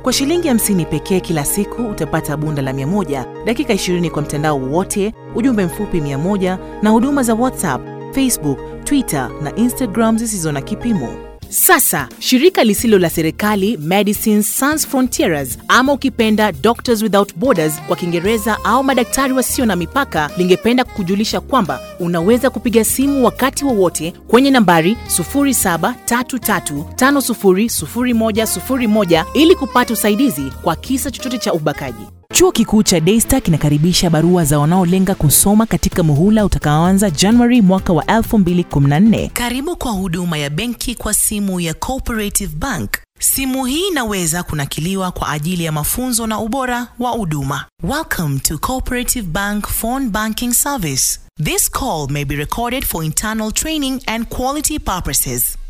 Kwa shilingi 50 pekee kila siku utapata bunda la 100, dakika 20 kwa mtandao wote, ujumbe mfupi 100 na huduma za WhatsApp, Facebook, Twitter na Instagram zisizo na kipimo. Sasa shirika lisilo la serikali Medicines Sans Frontieres ama ukipenda Doctors Without Borders kwa Kiingereza au madaktari wasio na mipaka lingependa kukujulisha kwamba unaweza kupiga simu wakati wowote kwenye nambari 0733500101 ili kupata usaidizi kwa kisa chochote cha ubakaji. Chuo Kikuu cha Daystar kinakaribisha barua za wanaolenga kusoma katika muhula utakaoanza Januari mwaka wa 2014. Karibu kwa huduma ya benki kwa simu ya Cooperative Bank. Simu hii inaweza kunakiliwa kwa ajili ya mafunzo na ubora wa huduma. Welcome to Cooperative Bank Phone Banking Service. This call may be recorded for internal training and quality purposes.